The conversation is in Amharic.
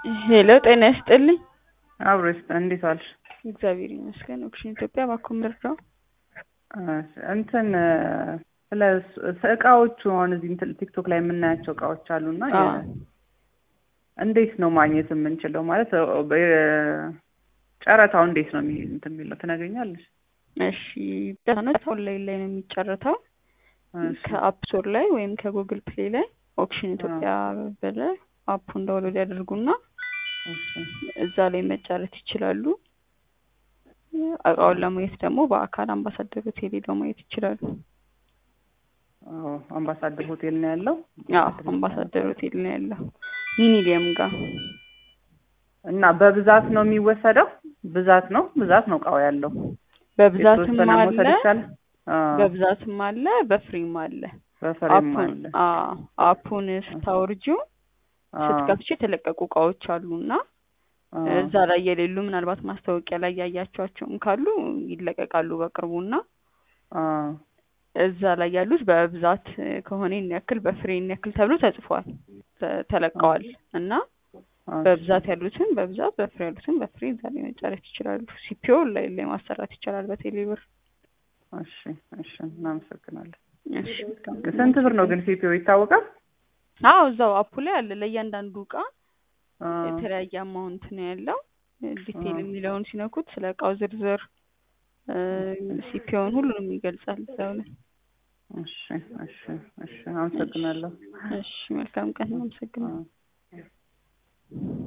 ሄሎ ጤና ይስጥልኝ። አብሮ ይስጥ። እንዴት ዋልሽ? እግዚአብሔር ይመስገን። ኦክሽን ኢትዮጵያ እባክዎ ምርዳው። እሺ፣ እንትን ስለ እቃዎቹ አሁን እዚህ እንትን ቲክቶክ ላይ የምናያቸው እቃዎች አሉና አዎ። እንዴት ነው ማግኘት የምንችለው? ማለት ጨረታው እንዴት ነው የሚ- እንትን የሚለው ትነግሪኛለሽ? እሺ ዳታኖች ኦንላይን ላይ ነው የሚጨረተው እሺ፣ ከአፕ ስቶር ላይ ወይም ከጉግል ፕሌይ ላይ ኦክሽን ኢትዮጵያ ብለው አፑን ዳውንሎድ ያደርጉና እሺ፣ እዛ ላይ መጫረት ይችላሉ። እቃውን ለማየት ደግሞ በአካል አምባሳደር ሆቴል ሄደው ማየት ይችላሉ። አዎ፣ አምባሳደር ሆቴል ነው ያለው። አዎ አምባሳደር ሆቴል ነው ያለው ሚኒሊየም ጋር። እና በብዛት ነው የሚወሰደው? ብዛት ነው ብዛት ነው እቃው ያለው በብዛትም የተወሰነ አለ መውሰድ ይቻላል? አዎ፣ በብዛትም አለ በፍሪም አለ። በፍሬም አፑን አለ። አዎ አፑን ስታወርጂው አዎ፣ ስትከፍቺ የተለቀቁ እቃዎች አሉና አዎ፣ እዛ ላይ የሌሉ ምናልባት ማስታወቂያ ላይ ያያቸዋቸውም ካሉ ይለቀቃሉ በቅርቡና አዎ፣ እዛ ላይ ያሉት በብዛት ከሆነ ይህን ያክል በፍሬ ይህን ያክል ተብሎ ተጽፏል ተ- ተለቀዋል እና እሺ፣ በብዛት ያሉትን በብዛት በፍሬ ያሉትን በፍሬ እዛ ላይ መጨረስ ይችላሉ። ሲፒኦ ላይ ላይ ማሰራት ይቻላል በቴሌብር። እሺ፣ እሺ፣ እናመሰግናለን። እሺ መልካም። ስንት ብር ነው ግን ሲፒኦ ይታወቃል? አዎ እዛው አፑ ላይ አለ ለእያንዳንዱ እቃ አዎ፣ የተለያየ አማውንት ነው ያለው። ዲቴል አዎ። የሚለውን ሲነኩት ስለ እቃው ዝርዝር ሲፒኦን ሁሉንም ይገልጻል እዛው ላይ። እሺ፣ እሺ፣ እሺ፣ አመሰግናለሁ። እሺ መልካም ቀን። አመሰግናለሁ። አዎ።